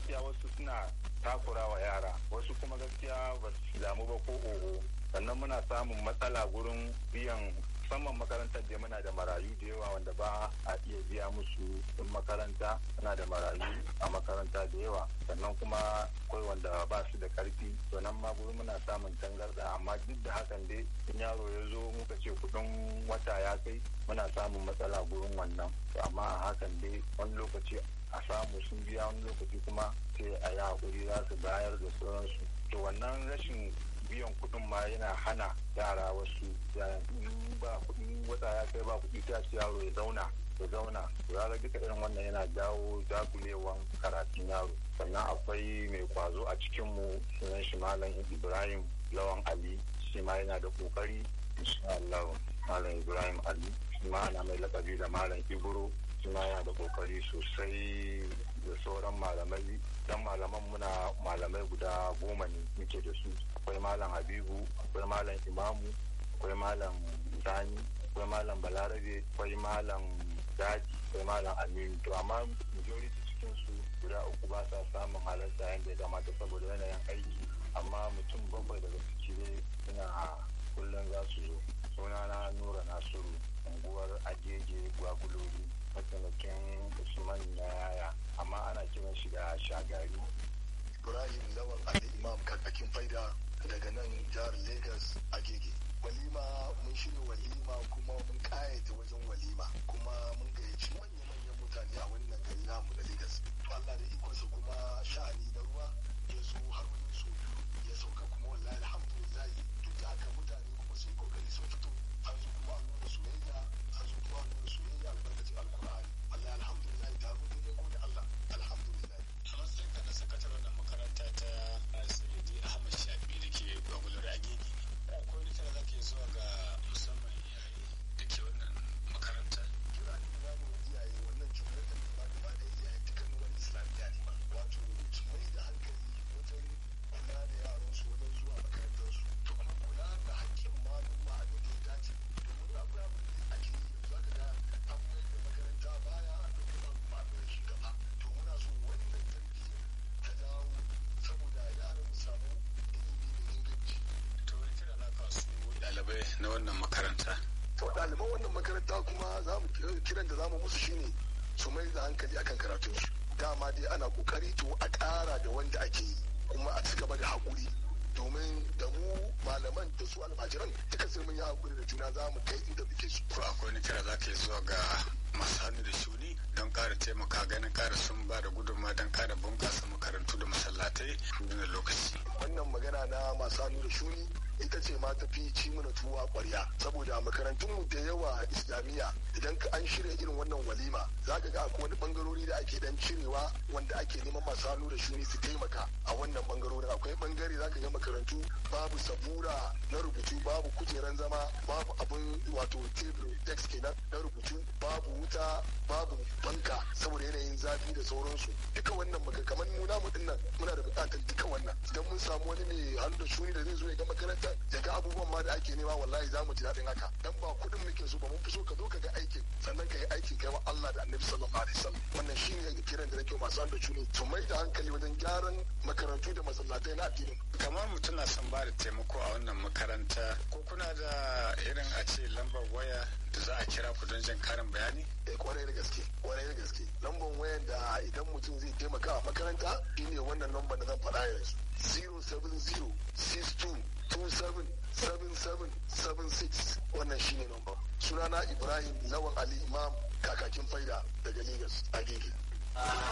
gaskiya wasu suna takura wa yara wasu kuma gaskiya ba su damu ba ko oho sannan muna samun matsala gurin biyan musamman makarantar da muna da marayu da yawa wanda ba a iya biya musu in makaranta muna da marayu a makaranta da yawa sannan kuma akwai wanda ba su da karfi to nan ma gurin muna samun tangarda amma duk da hakan dai in yaro ya zo muka ce kudin wata ya kai muna samun matsala gurin wannan amma a hakan dai wani lokaci a samu sun biya wani lokaci kuma sai a yi hakuri za su bayar da sauransu to wannan rashin biyan kuɗin ma yana hana yara wasu ba kuɗin wata ya kai ba kuɗi ta ce yaro ya zauna ya zauna ya duka irin wannan yana jawo jagulewan karatun yaro sannan akwai mai kwazo a cikinmu sunan shi malam ibrahim lawan ali shi ma yana da kokari insha Allah malam ibrahim ali shi ma ana mai lakabi da malam ibro shi ma yana da kokari sosai da sauran malamai dan malaman muna malamai guda goma ne muke da su akwai malam habibu akwai malam imamu akwai malam sani akwai malam balarabe akwai malam daji akwai malam aminu to amma majority cikin su guda uku ba sa samun halarta yadda ya kamata saboda yanayin aiki amma mutum bakwai daga ciki dai suna kullum za su zo sunana nura nasiru unguwar agege gwagulori mataimakin usman na yaya amma ana kiran shi da shagari ibrahim lawan ali imam kakakin faida daga nan jihar lagos agege walima mun shirya walima kuma mun kayata wajen walima kuma mun gayyaci manya-manyan mutane a wannan gari namu na lagos to allah da ikonsa kuma sha'ani na ruwa ya zo har wani so ya sauka kuma wallahi alhamdulillah duk da haka mutane kuma sun kokari sun fito an zo kuma an nuna soyayya an zo kuma an nuna soyayya albarkacin alkur'ani wallahi alhamdulillah taro ne ne gode allah alhamdulillah kamar sai ka da sakataren da makaranta ta sayyidi ahmad shafi da ke gwagwalar agege akwai wani kira da ke zuwa ga musamman iyaye da ke wannan makaranta kira ne da zamu iyaye wannan cutar da ba gaba da iyaye dukkan wani islamiyya ne ba wato su mai da hankali wajen kula da yaran su wajen zuwa makarantar su to kuma kula da hakkin maluma a da ya dace domin akwai abin da ake yi yanzu aka ga an mai da makaranta baya an ɗauki maluma a mai shi gaba to muna so wannan tarbiyya ta dawo saboda yaran mu samu ilimi da inganci to wani kira za ka su ɗalibai na wannan makaranta to ɗaliban wannan makaranta kuma za mu kiran da za mu musu shine su mai da hankali akan karatunsu dama dai ana kokari to a ƙara da wanda ake yi kuma a ci gaba da haƙuri domin da mu malaman da su almajiran duka sai mun yi haƙuri da juna za mu kai inda muke su ko akwai wani kira za ka yi zuwa ga masu hannu da shuni don ƙara taimaka ganin ƙara sun ba da gudunmawa don ƙara bunƙasa makarantu da masallatai a lokaci wannan magana na masu hannu da shuni ita ce ma tafi ci mana tuwa ƙwarya saboda a makarantunmu da yawa islamiyya idan ka an shirya irin wannan walima za ka ga akwai wani bangarori da ake dan cirewa wanda ake neman masu hannu da shuni su taimaka a wannan bangarorin akwai bangare za ka ga makarantu babu sabura na rubutu babu kujeran zama babu abin wato tebur desk kenan na rubutu babu wuta babu banka saboda yanayin zafi da sauransu duka wannan maka kamar mu namu dinnan muna da bukatar duka wannan idan mun samu wani mai hannu da shuni da zai zo ya ga makarantar ya ga abubuwan ma da ake nema wallahi za mu ji daɗin haka dan ba kuɗin muke so ba mun fi so ka zo ka ga aikin sannan ka yi aikin kai wa Allah da Annabi sallallahu alaihi wasallam wannan shine kiran da nake masu hannu da shuni su mai da hankali wajen gyaran makarantu da masallatai na addinin kamar mutum na son ba da taimako a wannan makaranta ko kuna da irin a ce lambar waya da za a kira ku don jin karin bayani eh kwarai da gaske kwarai da gaske lambar wayan da idan mutum zai taimaka a makaranta shine wannan lambar da zan faɗa yanzu 070 62 277776 wannan shine lambar sunana ibrahim lawan ali imam kakakin faida daga lagos a gege